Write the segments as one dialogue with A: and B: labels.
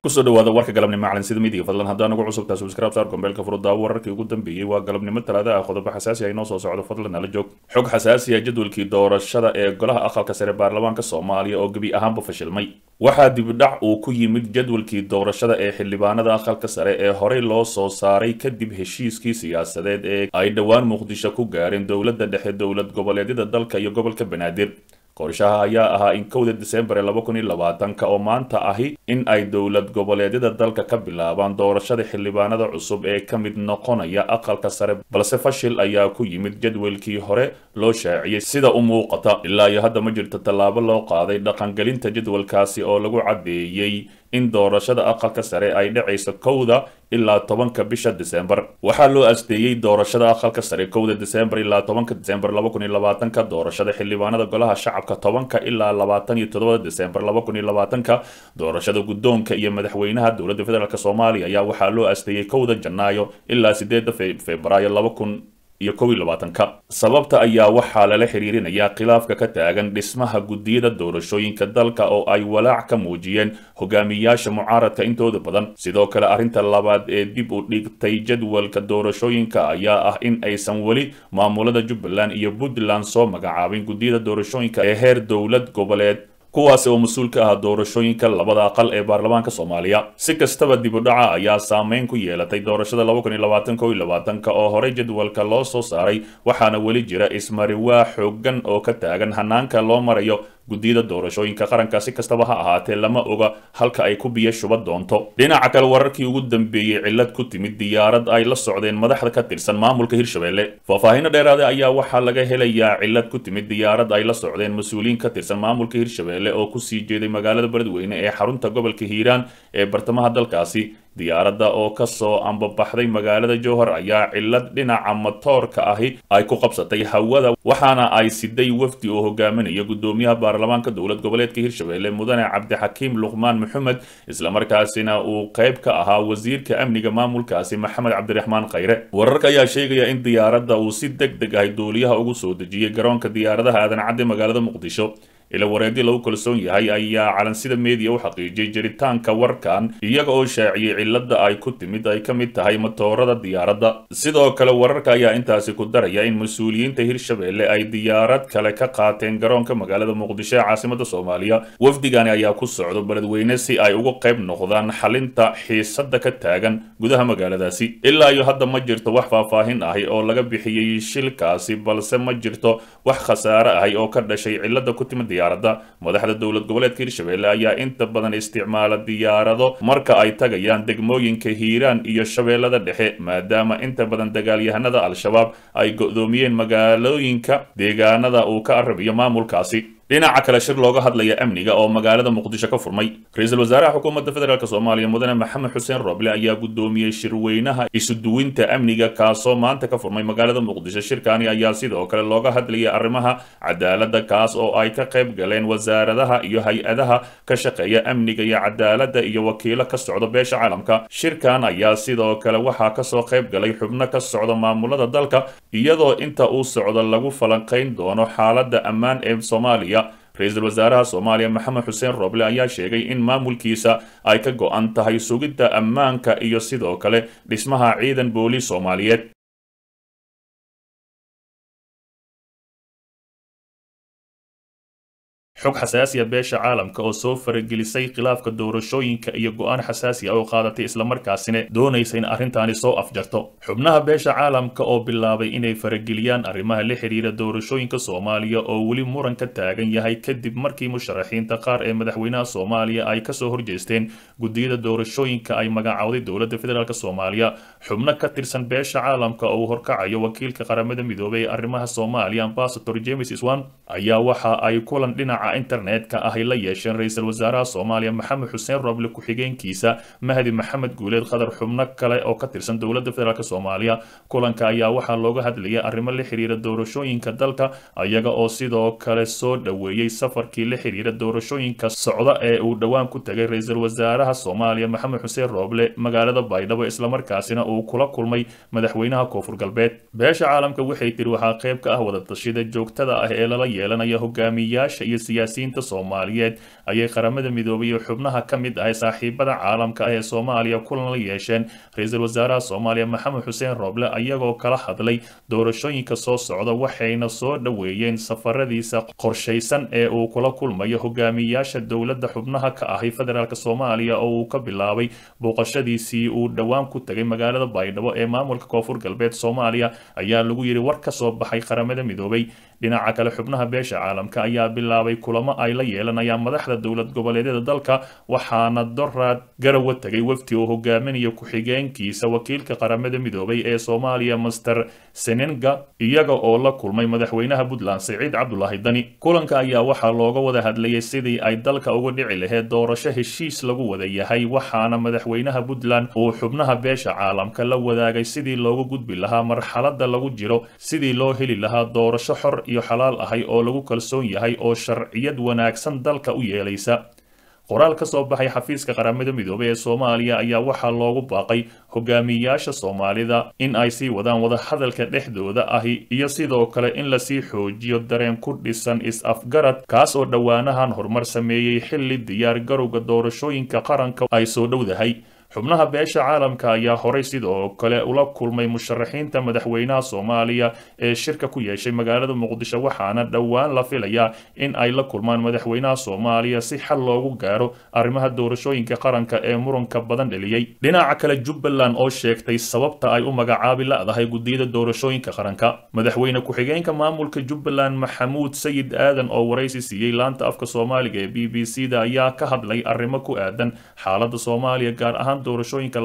A: kusoo dhawaada warka galabnimo macalin sida midiga fadlan haddaan ugu cusub tahay subscribe saar gombeelka furudaawo wararkii ugu dambeeyey waa galabnimo talaada ah qodobo xasaasi ah inoo soo socdo fadlan nala joog xog xasaasi ah jadwalkii doorashada ee golaha aqalka sare baarlamaanka soomaaliya oo gebi ahaanba fashilmay waxaa dibidhac uu ku yimid jadwalkii doorashada ee xildhibaanada aqalka sare ee horey loo soo saaray kadib heshiiskii siyaasadeed ee ay dhowaan muqdisho ku gaareen dowladda dhexe dowlad goboleedyada dalka iyo gobolka banaadir qorshaha ayaa ahaa in kowda disembar ee laba kun iyo labaatanka oo maanta ahi in ay dowlad goboleedyada dalka ka bilaabaan doorashada xildhibaanada cusub ee ka mid noqonaya aqalka sare balse fashil ayaa ku yimid jadwalkii hore loo shaaciyey sida u muuqata ilaa iyo hadda ma jirto tallaabo loo qaaday dhaqangelinta jadwalkaasi oo lagu caddeeyey in doorashada aqalka sare ay dhacayso kowda ilaa tobanka bisha disembar waxaa loo asteeyey doorashada aqalka sare kowda disembar ilaa tobanka disembar laba kun iyo labaatanka doorashada xildhibaanada golaha shacabka tobanka ilaa labaatan iyo todobada disembar laba kun iyo labaatanka doorashada guddoonka iyo madaxweynaha dowladda federaalk soomaaliya ayaa waxaa loo asteeyey kowda janaayo ilaa sideeda febraayo laba kun iyo kow iyo labaatanka sababta ayaa waxaa lala xiriirinayaa khilaafka ka taagan dhismaha guddiyada doorashooyinka dalka oo ay walaac ka muujiyeen hogaamiyaasha mucaaradka intooda badan sidoo kale arrinta labaad ee dib u dhigtay jadwalka doorashooyinka ayaa ah in aysan weli maamulada jubbaland iyo puntland soo magacaabin guddiyada doorashooyinka ee heer dowlad goboleed kuwaasi oo mas-uul ka ah doorashooyinka labada aqal ee baarlamaanka soomaaliya si kastaba dibudhaca ayaa saameyn ku yeelatay doorashada laba kun iyo labaatan ko iyo labaatanka oo horey jadwalka loo soo saaray waxaana weli jira ismariwaa xoogan oo ka taagan hanaanka loo marayo guddiyada doorashooyinka qaranka si kastaba ha ahaatee lama oga halka ay ku biyo shuba doonto dhinaca kale wararkii ugu dambeeyey cillad ku timid diyaarad ay la socdeen madaxda ka tirsan maamulka hirshabelle faahfaahinno dheeraada ayaa waxaa laga helayaa cillad ku timid diyaarad ay la socdeen mas-uuliyiin ka tirsan maamulka hirshabelle oo kusii jeeday magaalada beledweyne ee xarunta gobolka hiiraan ee bartamaha dalkaasi diyaaradda oo kasoo ambabaxday magaalada jowhar ayaa cillad dhinaca matoorka ahi ay ku qabsatay hawada waxaana ay siday wafdi oo hogaaminaya guddoomiyaha baarlamaanka dowlad goboleedka hirshabelle mudane cabdixakiim luqmaan maxamed islamarkaasina uu qayb ka ahaa wasiirka amniga maamulkaasi maxamed cabdiraxmaan khayre wararka ayaa sheegaya in diyaaradda uu si deg deg ahi duuliyaha ugu soo dejiyey garoonka diyaaradaha aadan cadde magaalada muqdisho ila wareedyo lagu kalsoon yahay ayaa calansida meediya u xaqiijiyey jiritaanka warkan iyaga oo shaaciyey cilada ay ku timid ay ka mid tahay matoorada diyaaradda sidoo kale wararka ayaa intaasi ku daraya in mas-uuliyiinta hirshabelle ay diyaarad kale ka qaateen garoonka magaalada muqdisho ee caasimada soomaaliya wafdigani ayaa ku socdo beledweyne si ay uga qayb noqdaan xalinta xiisada ka taagan gudaha magaaladaasi ilaa iyo hadda ma jirto wax faahfaahin ahi oo laga bixiyey shilkaasi balse ma jirto wax khasaare ahi oo ka dhashay cilada ku timid diyaaradda madaxda dowlad goboleedka hirshabelle ayaa inta badan isticmaala diyaarado marka ay tagayaan degmooyinka hiiraan iyo shabeellada dhexe maadaama inta badan dagaalyahanada al-shabaab ay go'doomiyeen magaalooyinka deegaanada uu ka arabiyo maamulkaasi dhinaca kale shir looga hadlaya amniga oo magaalada muqdisho ka furmay ra-iisul wasaaraha xukuumadda federaalk soomaaliya mudane maxamed xuseen roble ayaa guddoomiyey shirweynaha isuduwinta amniga kaasoo maanta ka furmay magaalada muqdisho shirkani ayaa sidoo kale looga hadlayay arrimaha cadaaladda kaas oo ay ka qayb galeen wasaaradaha iyo hay-adaha ka shaqeeya amniga iyo cadaaladda iyo wakiilo ka socda beesha caalamka shirkan ayaa sidoo kale waxaa kasoo qayb galay xubno ka socda maamulada dalka iyadoo inta uu socdo lagu falanqayn doono xaaladda ammaan ee soomaaliya ra-iisul wasaaraha soomaaliya maxamed xuseen roble ayaa sheegay in maamulkiisa ay ka go-an tahay sugidda ammaanka iyo sidoo kale dhismaha ciidan booliis soomaaliyeed xog xasaasiya beesha caalamka oo soo faragelisay khilaafka doorashooyinka iyo go-aan xasaasi ah oo qaadatay islamarkaasina doonaysa in arrintaani soo afjarto xubnaha beesha caalamka oo bilaabay inay farageliyaan arrimaha la xiriira doorashooyinka soomaaliya oo weli muran ka taagan yahay kadib markii musharaxiinta qaar ee madaxweynaha soomaaliya ay kasoo horjeesteen guddiyada doorashooyinka ay magacowday dowladda federaalk soomaaliya xubno ka tirsan beesha caalamka oo uu horkacayo wakiilka qaramada midoobay ee arrimaha soomaaliya ambasador james iswan ayaa waxa ay kulan dhinaca internetka ahy la yeesheen ra-iisul wasaaraha soomaaliya maxamed xuseen roble ku-xigeenkiisa mahdi maxamed guuleed qadar xubno kale oo ka tirsan dowladda federaalk soomaaliya kulanka ayaa waxaa looga hadlayay arrimo la xiriira doorashooyinka dalka iyaga oo sidoo kale soo dhoweeyey safarkii la xiriira doorashooyinka socda ee uu dhowaan ku tegay ra-iisul wasaaraha soomaaliya maxamed xuseen roble magaalada baydhabo islamarkaasina uu kula kulmay madaxweynaha koonfur galbeed beesha caalamka waxay tiri waxaa qayb ka ah wadatashyada joogtada ah ee lala yeelanaya hogaamiyaasha iyo siyaasiyiinta soomaaliyeed ayay qaramada midoobay iyo xubnaha ka mid ah saaxiibada caalamka ah ee soomaaliya kulan la yeesheen ra-iisul wasaaraha soomaaliya maxamed xuseen rooble ayagoo kala hadlay doorashooyinka soo socda waxayna soo dhoweeyeen safaradiisa qorshaysan ee uu kula kulmayo hogaamiyayaasha dowladda xubnaha ka ahi federaalk soomaaliya oo uu ka bilaabay booqashadiisii uu dhowaan ku tegay magaalada baydhabo ee maamulka koonfur galbeed soomaaliya ayaa lagu yidhi war ka soo baxay qaramada midoobay dhinaca kale xubnaha beesha caalamka ayaa bilaabay kulamo ay la yeelanayaan madaxda dowlad goboleedyada dalka waxaana doraad garawa tegay wafti uu hogaaminayo ku-xigeenkiisa wakiilka qaramada midoobay ee soomaaliya master senenga iyaga oo la kulmay madaxweynaha puntland siciid cabdulaahi dani kulanka ayaa waxaa looga wada hadlayay sidii ay dalka uga dhici lahayd doorasho heshiis lagu wada yahay waxaana madaxweynaha puntland uu xubnaha beesha caalamka la wadaagay sidii loogu gudbi lahaa marxalada lagu jiro sidii loo heli lahaa doorasho xor iyo xalaal ahay oo lagu kalsoon yahay oo sharciyad wanaagsan dalka u yeelaysa qoraal ka soo baxay xafiiska qaramada midoobay ee soomaaliya ayaa waxaa loogu baaqay hogaamiyayaasha soomaalida in ay sii wadaan wadahadalka dhexdooda ahi iyo sidoo kale in lasii xoojiyo dareen ku dhisan is-afgarad kaas oo dhowaanahan horumar sameeyey xilli diyaar garowga doorashooyinka qaranka ay soo dhowdahay xubnaha beesha caalamka ayaa horay sidoo kale ula kulmay musharaxiinta madaxweynaha soomaaliya ee shirka ku yeeshay magaalada muqdisho waxaana dhowaan la filayaa in ay la kulmaan madaxweynaha soomaaliya si xal loogu gaaro arrimaha doorashooyinka qaranka ee muranka badan dheliyey dhinaca kale jubbaland oo sheegtay sababta ay u magacaabi la-dahay gudiyada doorashooyinka qaranka madaxweyne ku-xigeenka maamulka jubbaland maxamuud sayid aadan oo waraysi siiyey laanta afka soomaaliga ee b b c da ayaa ka hadlay arrimo ku aadan xaalada soomaaliya gaar ahaan doorashooyinka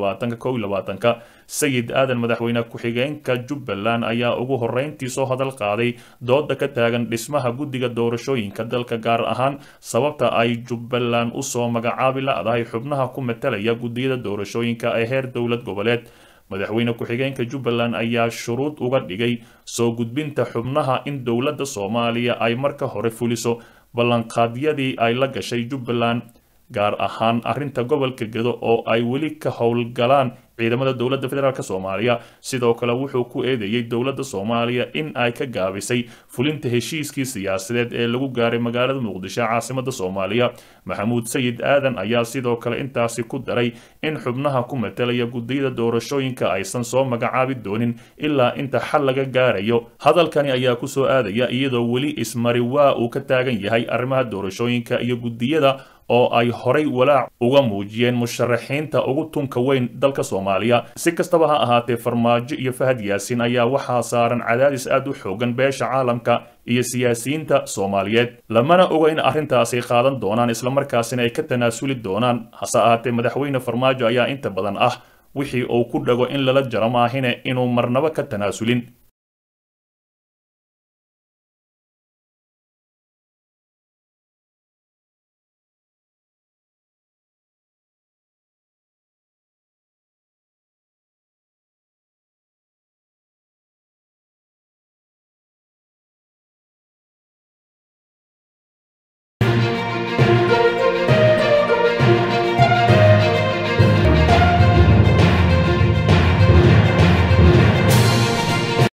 A: ka sayid aadan madaxweyne ku-xigeenka jubbaland ayaa ugu horeyntii soo hadal qaaday dooda ka taagan dhismaha guddiga doorashooyinka dalka gaar ahaan sababta ay jubbaland usoo magacaabi la-dahay xubnaha ku matalaya guddiyada doorashooyinka ee heer dowlad goboleed madaxweyne ku-xigeenka jubbaland ayaa shuruud uga dhigay soo gudbinta xubnaha in dowladda soomaaliya ay marka hore fuliso ballanqaadyadii ay la gashay jubbaland gaar ahaan arrinta gobolka gedo oo ay weli ka howlgalaan ciidamada dowladda federaalk soomaaliya sidoo kale wuxuu ku eedeeyey dowladda soomaaliya in ay ka gaabisay fulinta heshiiskii siyaasadeed ee lagu gaaray magaalada muqdisho caasimada soomaaliya maxamuud sayid aadan ayaa sidoo kale intaasi ku daray in xubnaha ku matalaya gudiyada doorashooyinka aysan soo magacaabi doonin ilaa inta xal laga gaarayo hadalkani ayaa kusoo aadaya iyadoo weli ismari waa uu ka taagan yahay arrimaha doorashooyinka iyo gudiyada oo ay horay walaac uga muujiyeen musharaxiinta ugu tunka weyn dalka soomaaliya si kastaba ha ahaatee farmaajo iyo fahad yaasin ayaa waxaa saaran cadaadis aad u xoogan beesha caalamka iyo siyaasiyiinta soomaaliyeed lamana oga in arrintaasi qaadan doonaan islamarkaasina ay ka tanaasuli doonaan hase ahaatee madaxweyne farmaajo ayaa inta badan ah wixii uu ku dhago in lala jaro maahine inuu marnabo ka tanaasulin